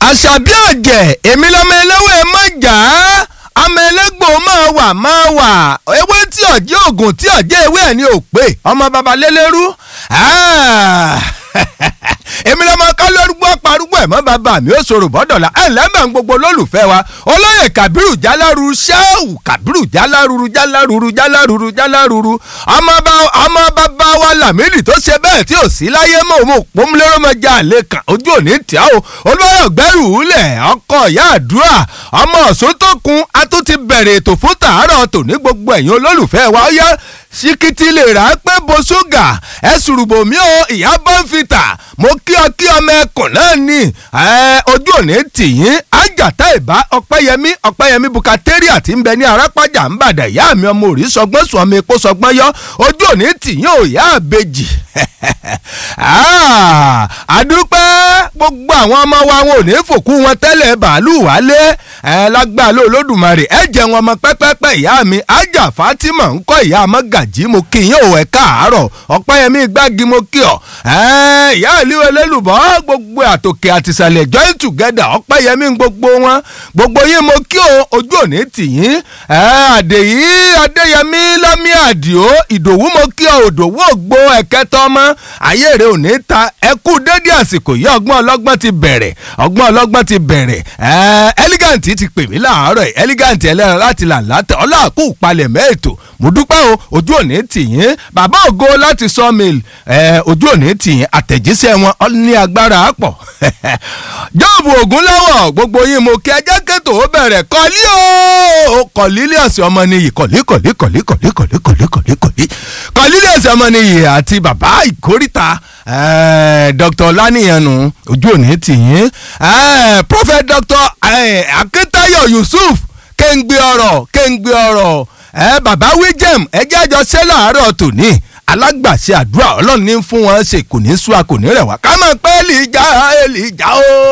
àṣàbí ọ̀jẹ̀ èmi lọ́mọ eléwé mọ̀jà ọmọ elégbò máa wà máa wà ewé tí ọ̀jẹ̀ ògùn tí ọ̀jẹ̀ ewé ẹ̀ ní òpè ọmọ baba lélẹ́rú èmi lọ́mọ kálórúgbó parúgbó ẹ̀ mọ́ bàbá mi ó sọ̀rọ̀ bọ́dọ̀lá ẹ̀ lẹ́mọ̀ gbogbo olólùfẹ́ wa olóyè kàbírù jáláruru ṣẹ́ẹ̀wù kàbírù jáláruru jáláruru jáláruru jáláruru ọmọ bàbá wa làmílì tó ṣe bẹ́ẹ̀ tí ò sí láyé mọ́ òun òpómúlérọ́mọjà àlè kan ojú òní tíá o olóyè ọ̀gbẹ́rù ulẹ̀ ọkọ̀ ìyá àdúrà ọmọ ọ̀sùn tó kun a tún ti bẹ̀rẹ̀ ètò fún tàárọ̀ tòní gbogbo ẹ̀yin olólùfẹ́ wa ó yá síkìtì lè rà á pé bo ṣúgà ẹ sùrùbò mi ò ìyá bọ́ǹfìtà mo kí ọ kí ọmọ ẹkùn náà ní ojú òní tìyín àjàtà ìbá ọpẹ́yẹmí ọpẹ́yẹmí bukateria tí ń bẹ ní arápájà ń bàdà ìyá mi ọmọ òrí sọgbọ́n sùn ọmọ epo sọgbọ́n yọ ojú òní tìyín ò yá àbejì àdúpẹ́ gbogbo àwọn ọmọ wa wọn ò ní fòkú wọn tẹ́lẹ̀ bàálù wálé ẹ lágbára ló lódùmarè ẹ jẹun ọmọ pẹ́pẹ́pẹ́ ìyá mi ájà fatima ń kọ́ ìyá mọ́gàjí mo kí yín ò ẹ̀ káàárọ̀ ọ̀pẹ́yẹmí gbági mo kí ọ ìyá ìlú elélùbọ́ gbogbo àtòkè àtìsàlẹ̀ join together ọ̀pẹ́yẹmí gbogbo wọn gbogbo yín mo kí o ojú òní tì yín àdèyí adéyẹmí lámì àdìo ìdòwú mo kí ọ òdòwú ògbó ẹ̀kẹ́tọ́ ọmọ ayé rẹ òní ta ẹkú dédé àsìkò yìí ọgbọ́n ọlọ́gbọ́n ti bẹ̀rẹ̀ ọgbọ́n ọlọ́gbọ́n ti bẹ̀rẹ̀ elegant ti pè mí láàárọ̀ ẹ̀ elegant ẹlẹ́ran láti là látẹ̀ ọlọ́àkú palẹ̀ mẹ́ẹ̀tò mo dúpẹ́ o ojú òní tì yín bàbá ògo láti sawmill ojú òní tì yín àtẹ̀jíṣẹ́ wọn ní agbára pọ̀ jọ́ọ̀bù ògúnláwọ̀ gbogbo yín mo kí ẹjẹ́ kẹ́tò ó bẹ̀rẹ̀ kọ́lí o kọ̀lílíọ̀sì ọmọ nìyí kọ̀lí kọ̀lí kọ̀lí kọ̀lí kọ̀lí kọ̀lí kọ̀lí kọ̀lí kọ̀lílíọ̀sì ọmọ nìyí àti bàbá ìkórìtà dr lánìyànnù ojú òní tì yín prophet dr akíntáyọ̀ yusuf kéńgbé ọ̀rọ̀ kéńgbé ọ̀rọ̀ ẹ bàbá wíjẹm ẹjẹ àjọ ṣẹ láàárọ̀ tòní alágbàṣe àdúrà ọlọ́run ní fún wọn ṣe kò ní sú a kò ní rẹ̀ wá ká máa pẹ́ èlìjà èlìjà o.